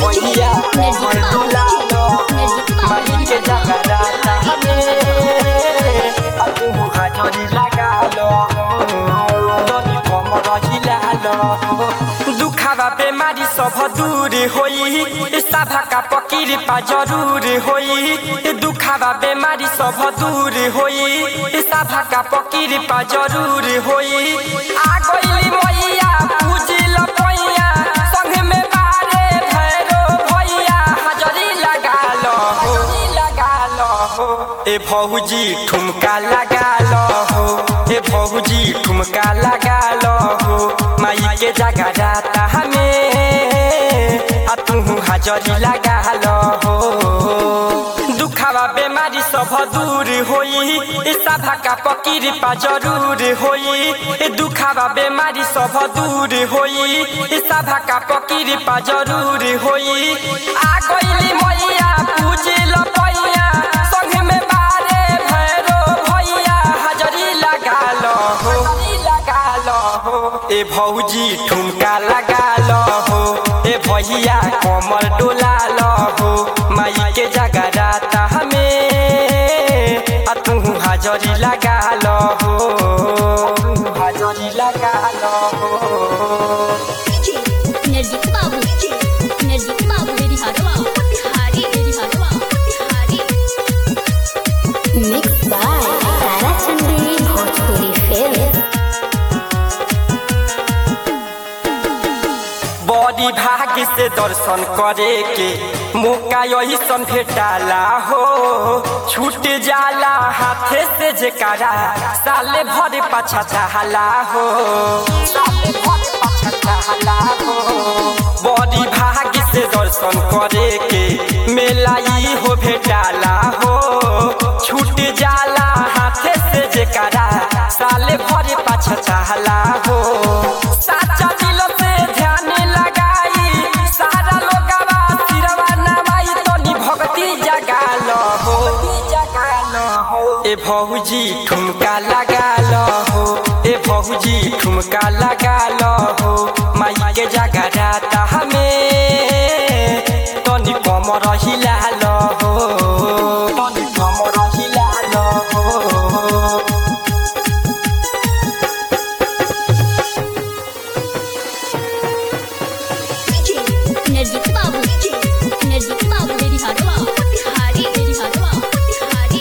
भैया कमर डोला लो माई के जगराता हमें आ तू हाजरी लगा लो तनी कमर हिला लो दुखावा बेमारी सब दूर होई सभा का पकीर पा जरूर होई दुखावा बेमारी सब दूर होई सभा का पकीर पा जरूर होई आ गइली मैया पूजिल पैया संग में बारे भैरो भैया हाजरी लगा लो लगा लो ए भौजी ठुमका लगा लो हो ए भौजी ठुमका लगा लो हो माई के जगह जाता हमें आ तू हाजरी लगा लो हो दुखावा बेमारी सब दूर होई सभा का पकीर पा जरूर होई दुखावा बेमारी सब दूर होई सभा का पकीर पा जरूर होई आ गइली मैया पूजिल पैया संग में बारे भैरो भैया हाजरी लगा लो हो लगा लो हो ए भौजी ठुमका लगा लो हो ए भैया कमर डोला लो हो माई के जगह राता हमें आ तू हाजरी लगा लो हो हाजरी लगा लो हो नजदीक बाबू नजदीक बाबू मेरी हरवा हारी मेरी हरवा हारी Mixed by Tara Chandi Bhojpuri Film. बड़ी भाग्य से दर्शन करे के मौका यही सन भेटाला हो छूट जाला हाथे से जेकारा साले भर पाछा चाहला हो साले भर पाछा चाहला हो बड़ी भाग्य से दर्शन करे के मेला ई हो भेटाला हो छूट जाला हाथे से जेकारा साले भर पाछा चाहला हो साचा दिल से ध्यान लगाई सारा लोगवा सिरवा नवाई तनी भक्ति जगा लो हो जगा लो हो ए भौजी ठुमका लगा लो हो ए भौजी ठुमका लगा लो हो माई के जगह राता हमें तनी कमर हिला लो हो तनी कमर हिला लो हो नजदीक बाबू नजदीक बाबू मेरी हरवा हारी मेरी हरवा हारी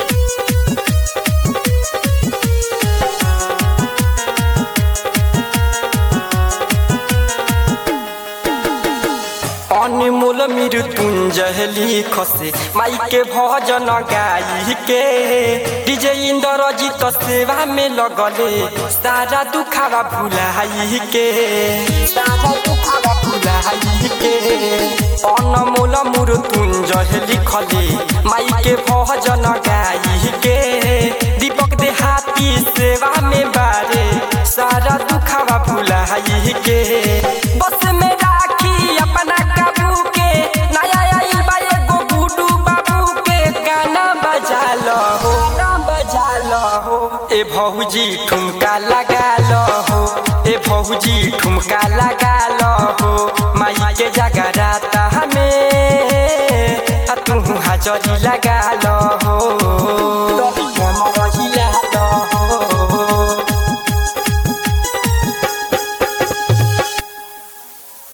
अनमोल मृत्युंजय लिखसे माई के भजन गाई के डीजे इंद्रजीत सेवा में लगले सारा दुखावा भुलाई के सारा दुखावा भुलाई के अनमोल मृत्युंजय लिखले माई के भजन गाई के दीपक देहाती सेवा में बारे सारा दुखावा भुलाई के बस में राखी अपना काबू के नया आइल बा एगो गुडू बाबू के गाना बजा लो हो गाना बजा लो हो ए भौजी ठुमका लगा लो हो ए भौजी ठुमका लगा लो हो माई के जगह राता हमें आ तू हाजरी लगा लो